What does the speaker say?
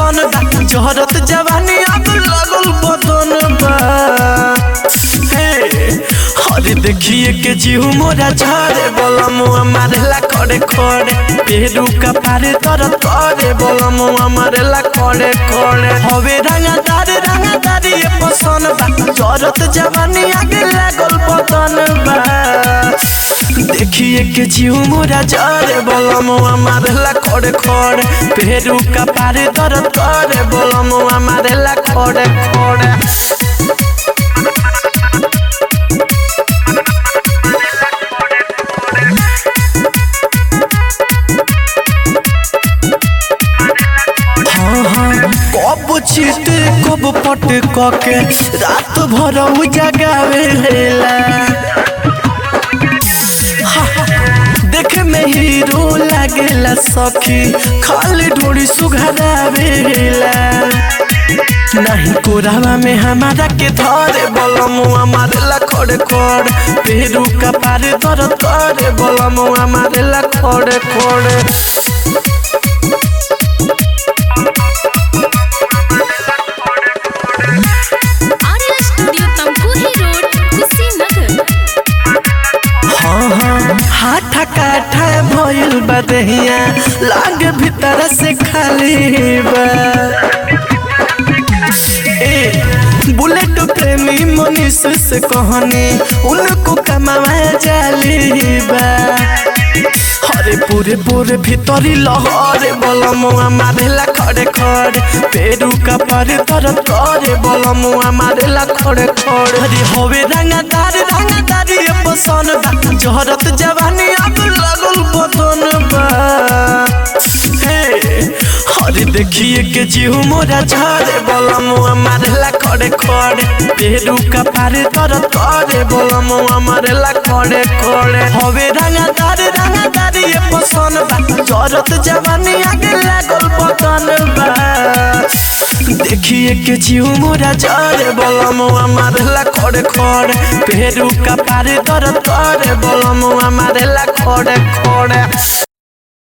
पसंद बा जहरत जवानी अब लगल बदन बा हे अरे देखिए के जीव मोरा झरे बोलम मारेला खड़े खड़े पेरू का पारे तर करे बोलम मारेला खड़े खड़े हवे रंगा दारे रंगा दारी ये पसंद बा जरत जवानी आगे लागल बदन बा देखिए के जीव मोरा जरे बोलम मारेला खड़े खड़े पेरू का पारे तर करे बोलम मारेला खड़े खड़े हाँ हाँ कब चीत कब पट कके रात भर जगावे लेला देखे में हीरो लागेला सखी खाली ढोड़ी सुघरावेला नहीं कोरावा में हमारा के धरे बलमुआ मारेला खड़े खड़े पेरू का पारे दर्द करे बलमुआ मारेला खड़े खड़े आर्या स्टूडियो तमकुही रोड कुशीनगर हाँ हाँ हाथा काठा भइल बा देहिया लाग भीतर से खाली बा ए बुलेट प्रेमी मनीष से कहनी उनको कमावा जाली बा हरे पूरे पूरे भीतरी लहरे बलमुआ मारेला खड़े खड़े पेरू का परे तरत करे बलमुआ मारेला खड़े खड़े हरे होवे रंगादार रंगादार ये पसंद बा जहरत जवानी अब लगल बदन बा हे हरे देखिए के जीव मोरा झरे बलमुआ मारेला खड़े खड़े पेरू का पारे तरत करे बलमुआ मारेला खड़े खड़े होवे रंगादार रंगादार ये पसंद बा जरत जवानी आगे लागल बदन बा देखिए के जीव मोरा जरे बलमुआ मारेला खड़े खड़े पेरू का पारे तरत करे बलमुआ मारेला खड़े खड़े